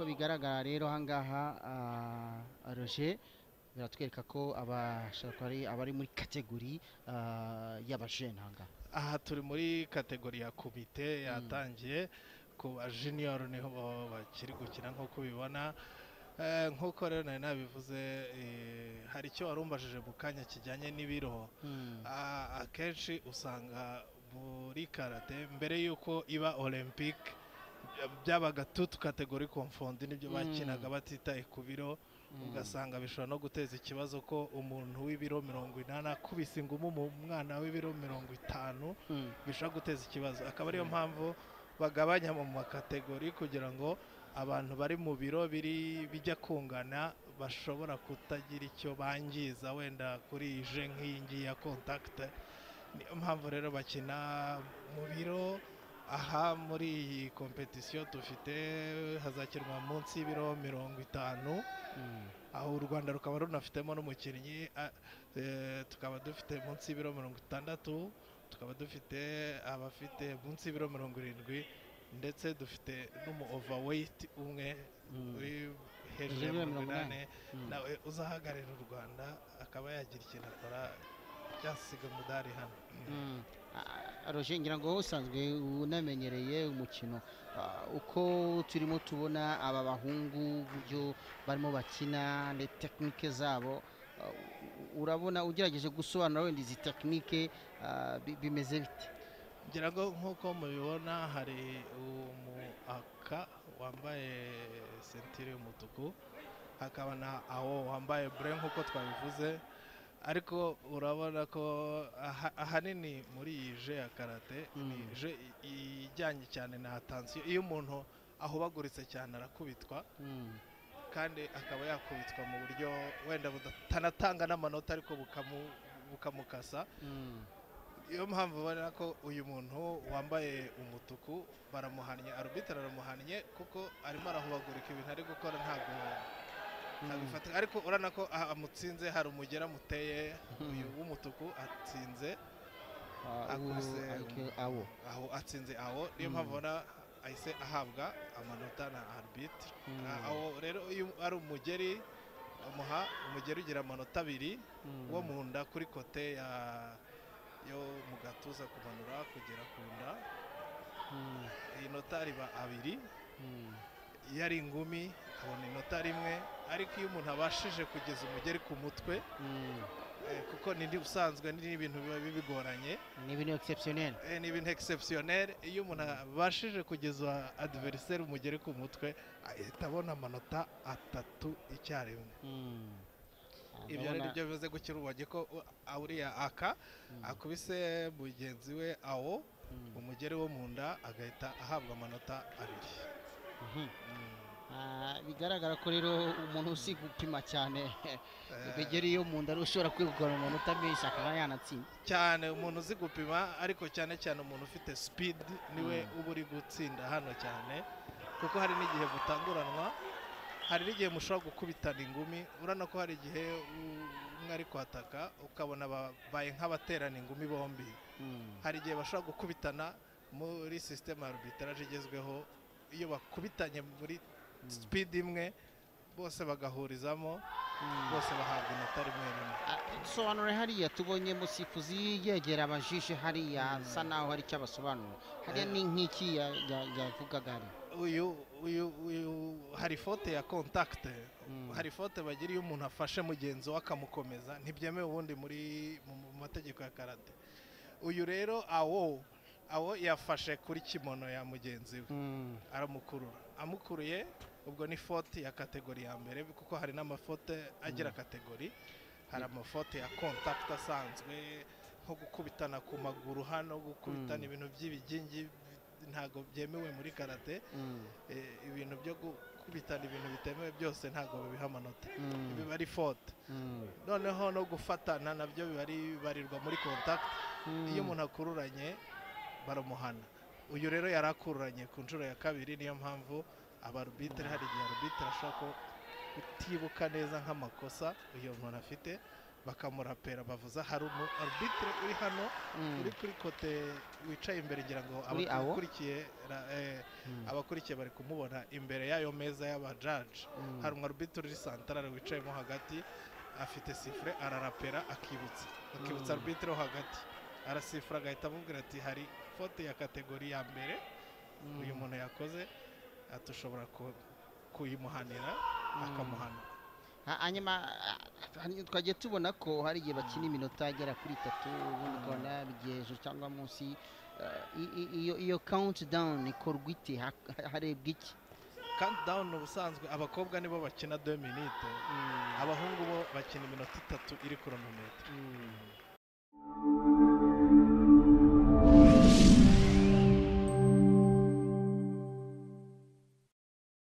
bigaragara rero aha ngaha ah, Roger biratwereka ko abashaka ari abari muri kategori ah, y'abajene aha ngaha aha turi muri kategori ya kubite yatangiye ku ba junior niho bakiri gukina nk'uko ubibona Eh, nk'uko rero nari nabivuze eh, hari icyo warumbajije mu kanya kijyanye n'ibiro Hmm. Ah, akenshi usanga muri karate mbere y'uko iba olympique byabaga tutu kategori konfondi nibyo Mm. bakinaga batitaye ku biro ugasanga bishobora no guteza ikibazo ko umuntu w'ibiro mirongo inani akubise ingumu mu mwana w'ibiro mirongo itanu Mm. bishobora guteza ikibazo akaba ariyo mpamvu bagabanya mu makategori kugira ngo abantu bari mu biro biri bijya kungana bashobora kutagira icyo bangiza wenda kuri iyi je nk'iyi ngiyi ya kontakite niyo mpamvu rero bakina mu biro aha muri iyi kompetisiyo dufite hazakinwa munsi y'ibiro mirongo itanu Mm. aho u rwanda rukaba runafitemo n'umukinnyi a- eh, tukaba dufite munsi y'ibiro mirongo itandatu tukaba dufite abafite munsi y'ibiro mirongo irindwi ndetse dufite n'umu overweight umwe Mm. uri hejuru ya Hejuru ya mirongo mirongo inani. inani Mm. nawe uzahagararira u rwanda akaba yagira ikintu akora byasiga umudari hano Mm. Ah, Roger ngira ngo usanzwe unamenyereye umukino Ah, uko turimo tubona aba bahungu uburyo barimo bakina ni tekinike zabo ah, u- urabona ugerageje gusobanura wenda izi tekinike ah, bi- bimeze bite ngira ngo nk'uko mubibona hari umuaka wambaye sentire y'umutuku hakaba na awo wambaye bure nk'uko twabivuze ariko urabona ko aha- ahanini muri iyi je ya karate ni Mm. je i- ijyanye cyane na atansiyo iyo umuntu ahubaguritse cyane arakubitwa Mm. kandi akaba yakubitwa mu buryo wenda butanatanga n'amanota ariko bukamu- bukamukasa Mm. iyo mpamvu ubona ko uyu muntu wambaye umutuku baramuhannye arubitara aramuhannye kuko arimo arahubagurika ibintu ari gukora ntabwo ntabifatika ariko urabona ko aha amutsinze hari umugera amuteye uyu w'umutuku atsinze Ah, uwo Akuze ariko umu- awo aho atsinze aho niyo mpamvu ubona ahise ahabwa amanota na arbitre Mm. Ah, aho rero iyo ari umugeri amuha umugeri ugira amanota abiri Mm. wo mu nda kuri kote ya yo mu gatuza kumanura kugera ku nda Mm. inota riba abiri Mm. iyo ari ingumi abona inota rimwe ariko iyo umuntu abashije kugeza umugeri ku mutwe Mm. eh, kuko ni ni ubusanzwe ni ibintu biba bibigoranye ni ibintu exceptionnel eh, ni ibintu egisepusiyoneri iyo umuntu abashije kugeza adiveriseri umugeri ku mutwe ahita abona amanota atatu icyarimwe Mm. Ah, ibyo rero ndabona- nibyo bivuze gukira ubonye ko u- a- uriya aka akubise mugenzi we awo Mm. umugeri wo mu nda agahita ahabwa amanota abiri Mhm. Mm. Ah, bigaragara ko rero umuntu uzi gupima cyane Eh. ibigeri yo mu nda rero ushobora kwegukana amanota menshi akaba yanatsinda cyane umuntu uzi gupima ariko cyane cyane umuntu ufite speed niwe uba uri gutsinda hano cyane kuko hari n'igihe butanguranwa hari n'igihe mushobora gukubitana ingumi urabona ko hari igihe u- umwe ari kwataka ukabona babaye nk'abaterana ingumi bombi Mm. hari igihe bashobora gukubitana muri sisiteme ya arbitrage igezweho iyo bakubitanye muri speed imwe bose bagahurizamo Mm. bose bahabwa inota rimwe rimwe Ah, dusobanure hariya tubonye musifuzi yegera abajije hariya asa naho hari icyo abasobanura hariya Eh. ni nk'iki ya- ya- yavugaga ari uyu uyu uyu hari fote ya kontakite Mm. hari fote bagira iyo umuntu afashe mugenzi we akamukomeza ntibyemewe ubundi muri mu mu mategeko ya karate uyu rero awo awo yafashe kuri kimono ya mugenzi we Mm. aramukurura amukuruye ubwo ni fote ya kategori ya mbere kuko hari n'amafote agira kategori hari amafote ya kontakite asanzwe nko gukubitana ku maguru hano gukubitana Mm. ibintu by'ibigingi ntabwo byemewe muri karate Mm. eh, ibintu byo gukubitana ibintu bitemewe byose ntabwo babiha amanota Mm. biba ari fote Mm. noneho no gufatana nabyo biba ari- bibarirwa muri contact Mm. iyo umuntu akururanye baramuhana uyu rero yari akururanye ku nshuro ya kabiri niyo mpamvu abarubitere hari igihe arubitere ashobora ko utibuka neza nk'amakosa uyu muntu afite bakamurapera bavuza hari umu arbitre uri hano Mm. uri kuri kote wicaye imbere ngira ngo Uri awo? abakurikiye ra- eh, Mm. abakurikiye bari kumubona imbere y'ayo meza y'abajaji Mm. hari umu arbitre uri santarare wicayemo hagati afite sifure ararapera akibutsa akibutsa Mm. arbitre wo hagati arasifura agahita amubwira ati hari fote ya kategori ya mbere Mm. uyu muntu yakoze atushobora ku- kuyimuhanira akamuhana Ha- hanyuma ah, hani- twagiye tubona ko hari igihe bakina iminota igera kuri itatu ubundi ukabona bigeje cyangwa munsi eh, i- i- iyo iyo kawunti dawuni ikorwa ite Ha- harebwa iki kandi dawuni ubusanzwe abakobwa nibo bakina 2 minute Mm, abahungu bo bakina iminota itatu iri kuronometero mm,